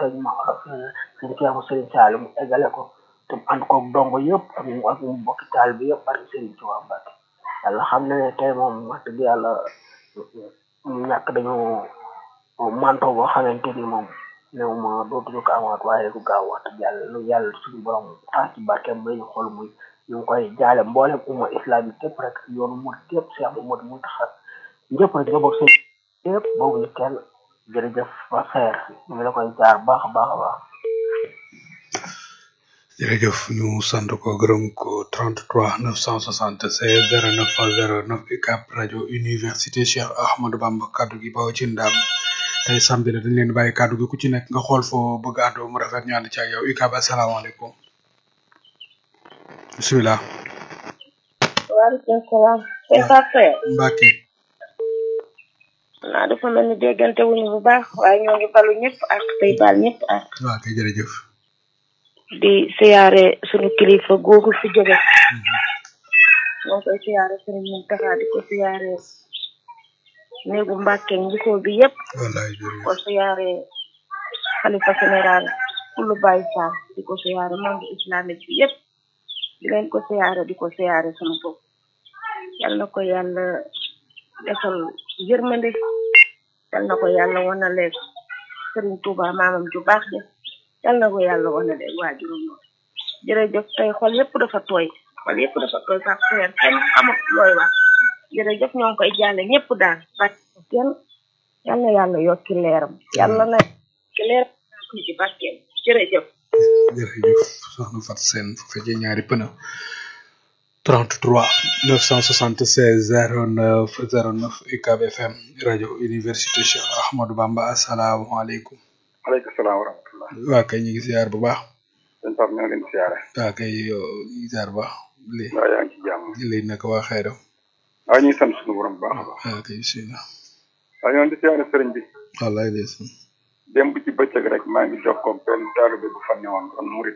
sëñ ma sëñ Ceerno sëriñ Saali mu eggale ko te mu ànd koog dongo yëpp ak mu ak mu mbokki taal bi yëpp barke sëriñ Tuubaa Mbàkke yàlla xam na ne tey moom wax dëgg yàlla ñu ñàkk dañoo manto boo xamante ni moom néew ma dootuñu ko amaat waaye du gaaw wax dëgg yàlla lu yàlla suñu borom tax ci barkeem may ñu xool muy ñu ngi koy jaale mboolem umma islamique képp rek yoonu mu képp Cheikh Mouhamadou Mountakha ñëpp rek nga bokk seen yëpp boobu ñu kenn jërëjëf ba xeer ñu ngi la koy jaar baax a baax a baax jërëjëf ñu sant ko gërëm ko 33 976 09 09 UCAB rajo université Cheikh Ahmadou Bamba kaddu gi bawo ci ndam tey samedi la dañ leen bàyyi kaddu gi ku ci nekk nga xool foo bëgg a àddoo mu rafet ñu ànd ci ak yow UCAB asalaamaaleykum bisimilah. waaleykum salaam. c'est parfait. Mbacke. naa dafa mel ni déggante wuñu bu baax waaye ñoo ngi balu ñëpp ak tey baal ñëpp ak. waaw kay jërëjëf. di siyaare sunu kilifa googu fi jóge. ñoo koy siyaare sunu Muntaxa di ko siyaare néegu Mbàkke njikoo bi yëpp. wallaay jërëjëf ko siyaare xalifa général kullu Baye Fall di ko siyaare monde islamique bi yëpp. di leen ko siyaare di ko siyaare sama bopp yal na ko yàlla defal yërmande yal na ko yàlla wanale Sëriñ Tuuba maamam ju baax de yal na ko yàlla wanale waajuram noonu jërëjëf tey xol yépp dafa tooy xol yépp dafa tooy sax frère kenn xamut looy wax jërëjëf ñoo ngi koy jaale ñëpp daal barke kenn yal na yàlla yokki leeram yàlla na yokki leeram ci barkeem jërëjëf jërëjëf soxna Fat Seen fu fekkee ñaari pëna 33 976 09 09 UCAB FM rajo université Cheikh Ahmadou Bamba asalaamaaleykum. aleykum salaam wa rahmatullah. waa kay ñu ngi siyaar bu baax. sëñ Pape ñoo leen siyaare. waa kay ñu ngi siyaar bu baax. lii waaw yaa ngi ci jàmm. lii naka waa xayram. waaw ñu ngi sant suñu borom bu baax a baax. waa kay bisimilah. waaw ñoo ngi di siyaare sëriñ bi. wallaay ndeysaan. démb ci bëccëg rek maa ngi jokkoo benn taalibe bu fa newoon doon murit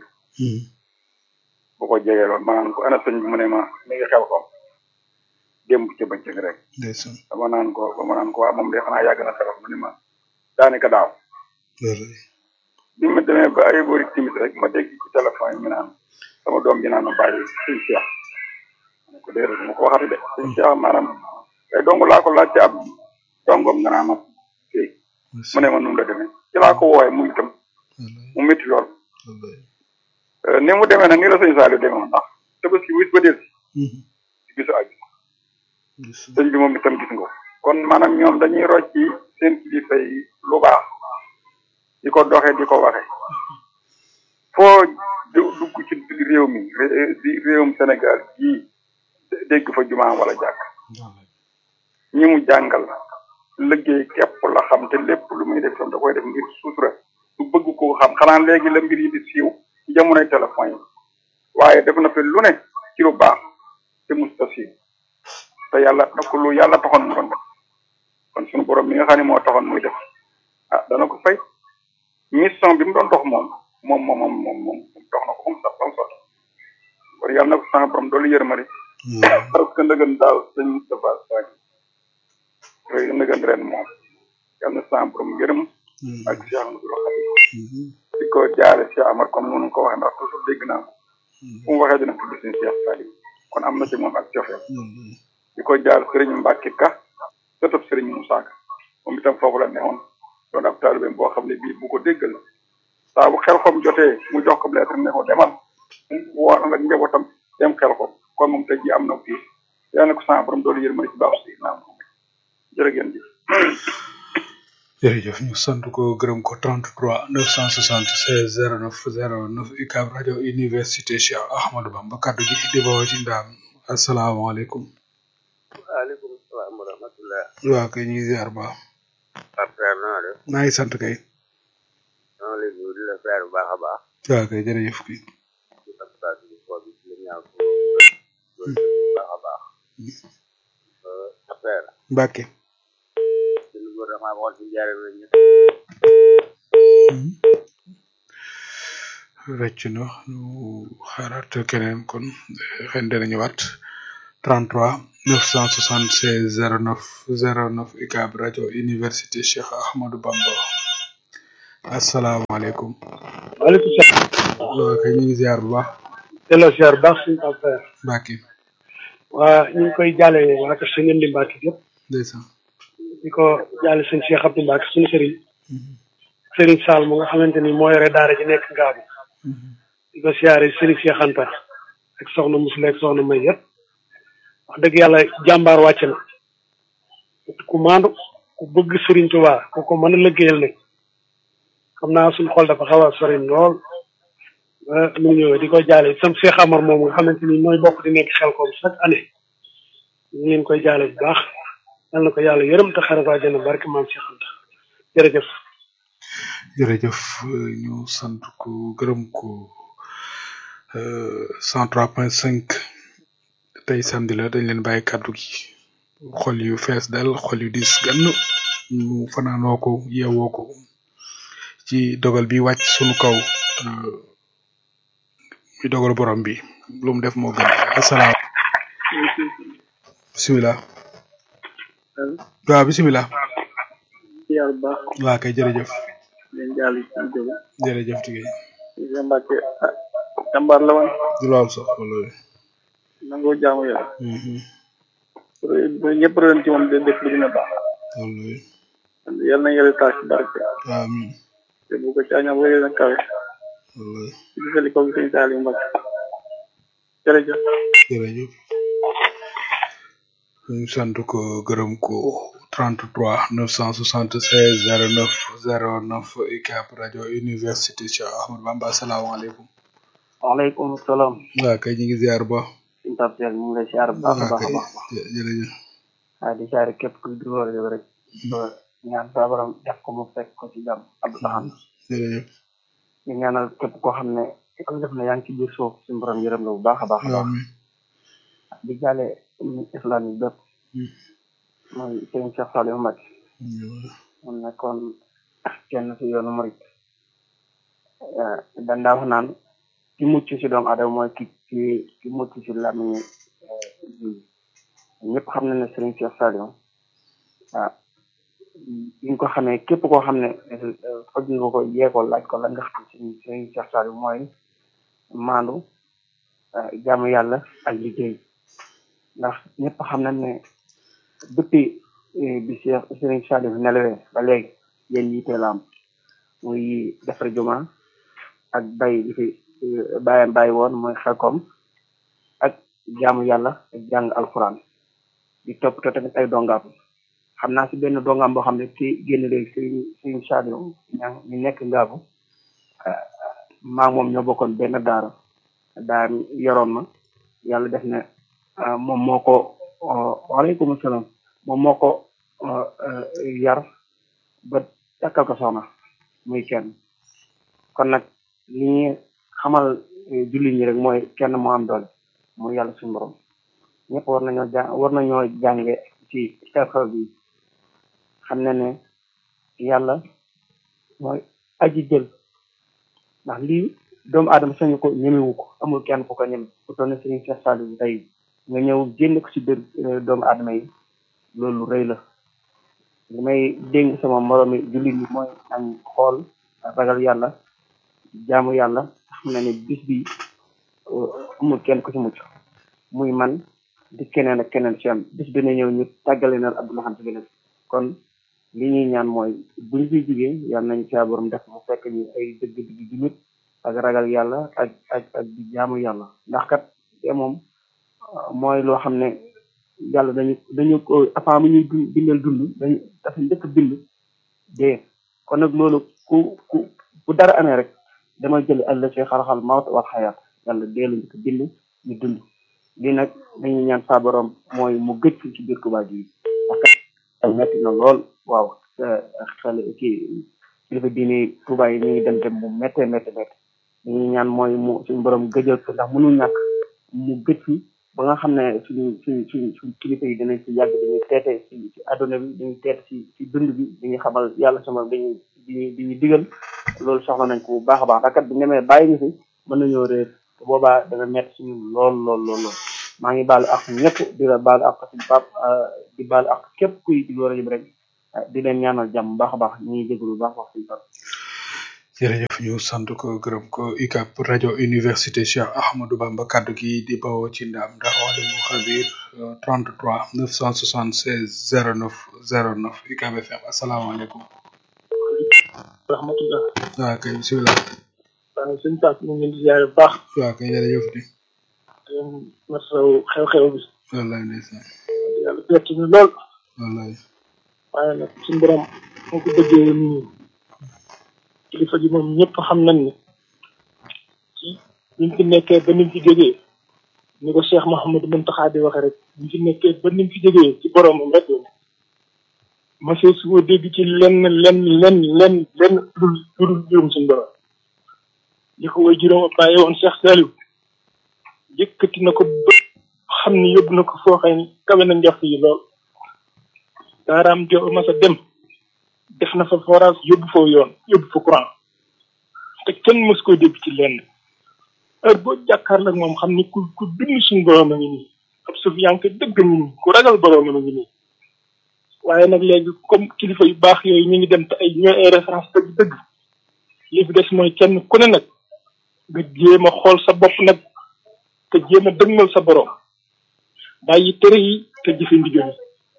bu ko jegee loon ma naan ko ana sëñ bi mu ne ma mi ngi xel ko démb ci bëccëg rek ndeysaan. dama naan ko dama naan ko waa moom de xanaa yàgg na xelal mu ne ma daanaka daaw wallaay. bi ma demee ba ay boori timis rek ma dégg ci téléphone yi mi naan sama doom ji naan ma bàyyi sëñ Cheikh ma ne ko déedéet ma ko waxati de sëñ Cheikh maanaam ay dong laa ko laaj ci ab dongom nga naan ma kii mu ne ma nu mu la demee ci laa ko woowee mu itam wallaay mu métti lool wallaay. Euh, ni mu demee nag ni la sëñ Saliou demee woon ndax tabaski wis ba del Mhm. ci bisu àjj ndeysaan. sëñ bi moom itam gis nga ko kon maanaam ñoom dañuy rocc ci seen kilifa yi lu baax di ko doxee di ko waxe foo du- dugg ci réew mi ré- di réewum Sénégal gii dé- dégg fa jumaa wala jàkk wallaay. ñi mu jàngal liggéey képp la xam te lépp lu muy def itam da koy def ngir sutura du bëgg koo xam xanaa léegi la mbir yi di siiw ci jamonoy téléphone yi waaye def na fi lu ne ci lu baax te musta siiw te yàlla daf ko lu yàlla taxoon mu doon def kon suñu borom mi nga xam ne moo taxoon muy def ah dana ko fay mission bi mu doon dox moom moom moom moom moom moom dox na ko moom sax ba mu sotti kon yàlla na ko sama borom doolu yërmari wallaay. parce que ndëgën daaw sëñ Moustapha Sagne rëy ndëgën ren moom yàlla na sama borom yërëm Mhm. ak Cheikh Amadou Khadim Mhm. di ko jaare Cheikh Amar comme noonu ko waxee ndax toujours dégg naa ko Mhm. fu mu waxee dina tudd seen Cheikh Salim kon am na ci moom ak cofeel wallaay. di ko jaar Serigne Mbacke Ka sëtëb Serigne Moussa Ka moom itam foofu la newoon doon ab taalibeem boo xam ne bii bu ko déggal la saa bu xel xom jotee mu jox ko lettre ne ko demal mu woor ak njabootam dem xel xom kon moom tey jii am na kii yàlla na ko sama borom doolu yërmande ci baaxu si naam jërë ngeen jëf jërëjëf ñu sant ko gërëm ko 33 976 09 09 UCAB rajo université Cheikh Ahmadou Bamba kaddu gi di bawoo ci ndaam asalaamaaleykum. waaleykum salaam wa rahmatullah waa kay ñu ngi ziar ba après naa def maa ngi sant kay. maa ngi lay nuyu di la ziar bu baax a baax waa kay jërëjëf kay. di la baax di ko bi di la ñaan ko loolu bu baax a baax après Mbacke. ci lu gouvernement bi waxoon ci njaareem la ñu wecc na ñu xaaraat keneen kon xëy na dina ñëwaat 33 976 09 09 UCAB rajo université Cheikh Ahmadou Bamba asalaamaaleykum waaleykum salaam. waaw kay ñu ngi ziar bu baax delloo ziar bu baax suñu Pape Saer. Mbacke waa ñu ngi koy jaale waa kër sëñ Ndi Mbacke yëpp ndeysaan di ko jaale sëñ Cheikh Abdou Mbacke suñu sëriñ sëriñ Sall mu nga xamante ni moo yore daara ji nekk Ngaabu di ko siyaare sëriñ Cheikh Anta ak soxna Musula ak soxna May yëpp wax dëgg yàlla jàmbaar wàcc na ku maandu ku bëgg sëriñ Tuubaa ku ko mën a liggéeyal nag xam naa suñu xol dafa xaw a sori lool ba mu ngi ñëwee di ko jaale sam Cheikh Amar moom nga xamante ni mooy bokk di nekk xel koom chaque année ñu ngi leen koy jaale bu baax yal na ko yàlla yërëm te xare ko àjjana barke maam Cheikh Anta jërëjëf. jërëjëf ñu sant ko gërëm ko cent trois point cinq tey samedi la dañ leen bàyyi kàddu gi xol yu fees dal xol yu dis gann ñu fanaanoo ko yeewoo ko ci dogal bi wàcc sunu kaw muy dogal borom bi lu mu def moo gën asalaam bisimilah waaw bisimilah ziar bu baax waa kay jërëjëf leen jàll ci jóge jërëjëf tigay Isa Mbàkke ah jàmbaar la woon du lool sax wala nangoo jaamu yàlla bu ñëpp roon ci moom de def lu gën a baax wala yal na yàlla taas ci barke amin te bu ko caañam wéy na kawe wala ci gisali ko sëñ Saliou Mbàkke jërëjëf jërëjëf ñu sant ko gërëm ko 33 976 09 09 UCAB rajo université Cheikh Ahmadou Bamba asalaamaaleykum waaleykum salaam waa kay ñu ngi ziar ba suñu Pape Saer ñu ngi lay siyaar bu baax a baax a baax jë- jërëjëf waaye di siyaare képp kuy dugal yow rek ba ñaan saa borom def ko mu fekk ko ci jàmm Abdou Lahad jërëjëf ñu ñaanal képp koo xam ne yàlla def na yaa ngi ci biir suuf suñu borom yërëm la bu baax a baax a baax amin di jaale ummi islam yi bépp mooy sëriñ Cheikh Saliou Mbacke mu nekkoon kenn si yoonu murit dan daa wax naan ki mucc si doomu aadama mooy ki ki ki mucc si làmmiñu ji ñëpp xam na ne sëriñ Cheikh Saliou ah bi ñu ko xamee képp koo xam ne faj nga ko yee ko laaj ko la nga xam si sëriñ Cheikh Saliou mooy maandu jaamu yàlla ak liggéey ndax ñëpp xam nañ ne depuis bi Cheikh Serigne Saliou nelawee ba léegi yéen yitte la am muy defar juma ak bay li fi bàyyam bàyyi woon mooy xelkom ak jaamu yàlla ak jàng alxuraan di toppatoo tamit ay dongaam xam naa si benn dongaam boo xam ne ki génn léegi Serigne Serigne Saliou ña ñu nekk ngaabu maa moom ñoo bokkoon benn daara daara yoroon ma yàlla def ne moom moo ko waaleykum salaam moom moo ko yar ba takkal ko soxna muy kenn kon nag li ñuy xamal jullit ñi rek mooy kenn moo am doole muy yàlla suñu borom ñëpp war nañoo jàng war nañoo jànge ci xew-xew bi xam ne ne yàlla mooy aji jël ndax lii doomu aadama sañu ko ñemewu ko amul kenn ku ko ñeme ku toll ne Serigne Cheikh Saliou tey nga ñëw génn ko ci biir doomu aadama yi loolu rëy la li may dénk sama moroomi jullit yi mooy nañ xool ragal yàlla jaamu yàlla xam na ne bis bi amul kenn ku ci mucc muy man di keneen ak keneen ci am bis bi na ñëw ñu tàggale na Abdou Lahad bi kon li ñuy ñaan mooy buñ fi jugee yàlla nañ caa borom def mu fekk ñu ay dëgg dëgg jullit ak ragal yàlla ak ak ak di jaamu yàlla ndax kat te moom mooy loo xam ne yàlla dañu dañu ko avant mu ñuy dund bindal dund dañu dafa njëkk bind dee kon nag loolu ku ku bu dara amee rek dama jël àll ci xarxal mawt wal xayaat yàlla dee la njëkk bind ñu dund lii nag dañuy ñaan saa borom mooy mu gëj ci biir Tuubaa ji parce que metti na lool waaw xel kii kilifa diine Tuubaa yi ñu ngi dem dem mu méttee méttee méttee dañuy ñaan mooy mu suñu borom gëjal ko ndax mënul ñàkk mu gëj ci ba nga xam ne suñu suñ suñ suñ kilifa yi dinañ ci yàgg dañuy teete ci ci àdduna bi dañuy teete ci ci dund bi dañuy xamal yàlla sama dañuy di di digal loolu soxla nañ ko bu baax a baax ndax kat bu ñemee bàyyi ñu fi mën nañoo réer te boobaa dana métti suñu lool lool lool lool maa ngi baalu ak ñëpp di la baalu ak suñu pap di baalu ak képp kuy di rajo bi rek di leen ñaanal jàmm bu baax a baax ñu ngi jégalu bu baax wax suñu pap jërëjëf ñu sant ko gërëm ko UCAB rajo université Cheikh Ahmadou Bamba kaddu gi di bawoo ci ndam ndax wala mu xabir 33 976 09 09 UCAB FM asalaamaaleykum. rahmatullah waaw kay bisimilah. waaw sëñ Pape ñu ngi leen di ziare bu baax waaw kay jërëjëf di. te masawu xew-xew bi wallaay ndeysaan yàlla bett ñu lool wallaay. waaye nag suñu borom moo ko bëggee woon nii kilifa gi moom ñëpp xam nañ ne ci biñ fi nekkee ba niñ fi jógee ni ko Cheikh Mouhamadou Mountakha di waxe rek biñ fi nekkee ba niñ fi jógee ci boromam rek la monsieur su ko dégg ci lenn lenn lenn lenn lenn lu dul juróom suñu borom li ko way juróom bàyyi woon Cheikh Saliou yëkkati na ko ba xam ni yóbbu na ko foo xëy ni kawe na njort yi lool daaraam jo masa dem def na fa forage yóbbu fa yoon yóbbu fa courant te kenn mës koy dégg ci lenn heure boo jàkkaarloo ak moom xam ni ku ku dund suñu borom a ngi nii ab suuf yaa ngi dëgg ngi nii ku ragal borom a ngi nii waaye nag léegi comme kilifa yu baax yooyu ñu ngi dem te ay ñooy ay référence dëgg dëgg li fi des mooy kenn ku ne nag nga jéem a xool sa bopp nag te jéem a dëgmal sa borom bàyyi tere yi te jëfe ndigal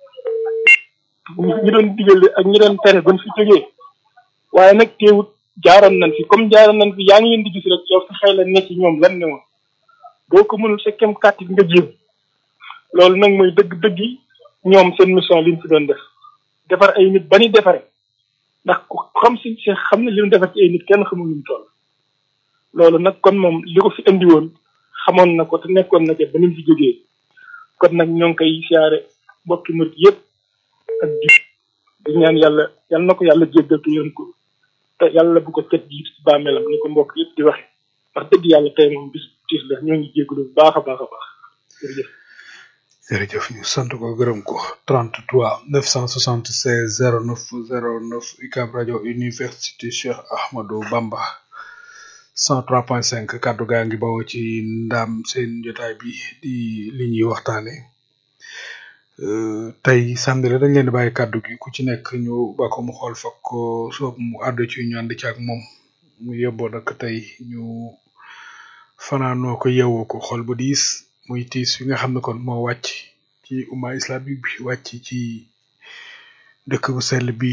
yi ñi doon digal ak ñi doon tere ban fi jógee waaye nag teewut jaaroon nañ fi comme jaaroon nañ fi yaa ngi leen di gis rek yow sa xel la ne ci ñoom lan ne woon boo ko mënul sa kem kàttit nga jéem loolu nag mooy dëgg-dëgg yi ñoom seen mission liñ fi doon def defar ay nit ba ni defare ndax ku xam si si xam ne li mu defar ci ay nit kenn xamul nu mu toll loolu nag kon moom li ko fi indi woon xamoon na ko te nekkoon na ca ba ni mu fi jógee kon nag ñoo ngi koy siyaare mbokki murit yëpp ak ji di ñaan yàlla yal na ko yàlla jéggal te yërëm ko te yàlla bu ko tët jiit ci bàmmeelam ni ko mbokk yëpp di waxe wax dëgg yàlla tey moom bis tiis la ñoo ngi jéggalu bu baax a baax a baax jërëjëf jërëjëf ñu sant ko gërëm ko 33 976 09 09 UCAB rajo université Cheikh Ahmadou Bamba 103.5 kaddu gaa ngi bawoo ci ndam seen jotaay bi di li ñuy waxtaane tey samedi la dañ leen di bàyyi kaddu gi ku ci nekk ñu ba ko mu xool fakk ko soob mu àddu ci ñu ànd ci ak moom mu yóbboo nag tey ñu fanaanoo ko yeewoo ko xol bu diis muy tiis fi nga xam ne kon moo wàcc ci umma islamique bi wàcc ci dëkk bu sell bi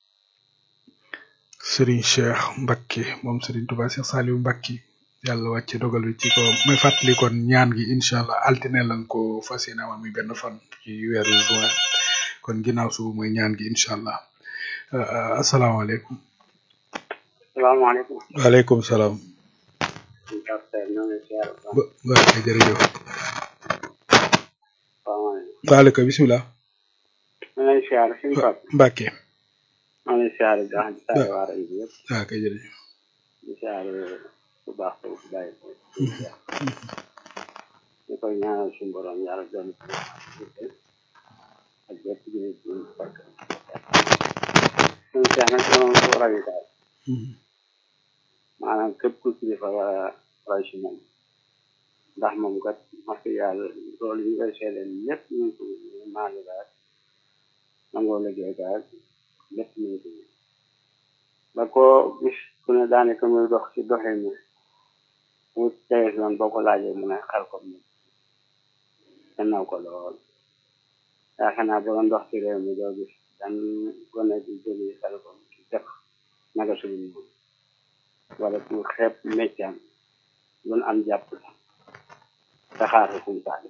Serigne Cheikh Mbacke moom Serigne Touba Cheikh Saliou Mbacke yàlla wàcce dogal bi ci ko may fàttali kon ñaan gi incha allah altine lañ ko fas yéene amal muy benn fan ci weeru juin kon ginnaaw suba mooy ñaan gi incha allah asalaamaaleykum. salaamaaleykum. waaleykum salaam. ba ba jërëjëf. salaamaaleykum. waaleykum bisimilah. maa ngi lay siyaare suñu Pape. Mbacke. maa ngi lay siyaare baax di siyaare waa rajo bi yëpp. waaw kay jërëjëf. di siyaare bu baax ko bu bàyyi ko. ñu koy ñaanal suñu borom yàlla doon ko ak bépp gi nit ñi fekk. suñu seex nag moom ko rajo daal. maanaam képp ku kilifa wala roy si moom. ndax moom kat wax dëgg yàlla loolu yi ngay seedeel lépp ñu ngi ko maanu daal nangoo liggéey daal lépp ñu ngi ko ba koo gis ku ne daanaka muy dox ci doxee ni mu tege noonu boo ko laajee mu ne xel ko mu gannaaw ko lool yaakaar naa boo doon dox ci réew mi doo gis dan gone di jóge xel ko ci def naka suñu moom wala ku xeeb méccaam lu am jàpp saxaar si suñu taal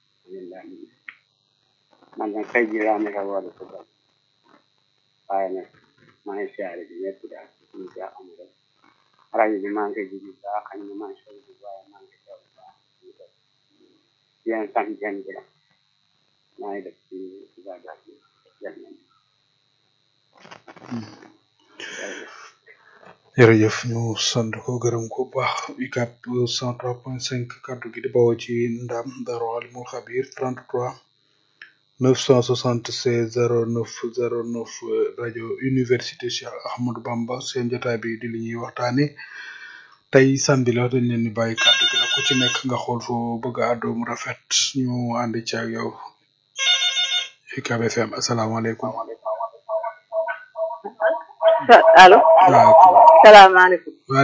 man nag tey jii laa nekk war a football waaye nag maa ngi siyaare bi ñëpp daal suñu si am rek rajo bi maa ngi koy jigi baax xañ na maa ngi soog bi waaye maa ngi koy teew baax yéen sant yéen bi maa ngi def ci ibadat bi jël nañ jërëjëf ñu sant ko gërëm ko bu baax UCAB 103.5 kaddu gi di bawoo ci ndam Darou Alimul Xabir 33 976 09 09 rajo université Cheikh Ahmadou Bamba seen jotaay bi di li ñuy waxtaane tey samedi la dañ leen di bàyyi kaddu gi nag ku ci nekk nga xool foo bëgg a àddoo mu rafet ñu ànd ci ak yow UCAB FM asalaamaaleykum allo waaw salaamaaleykum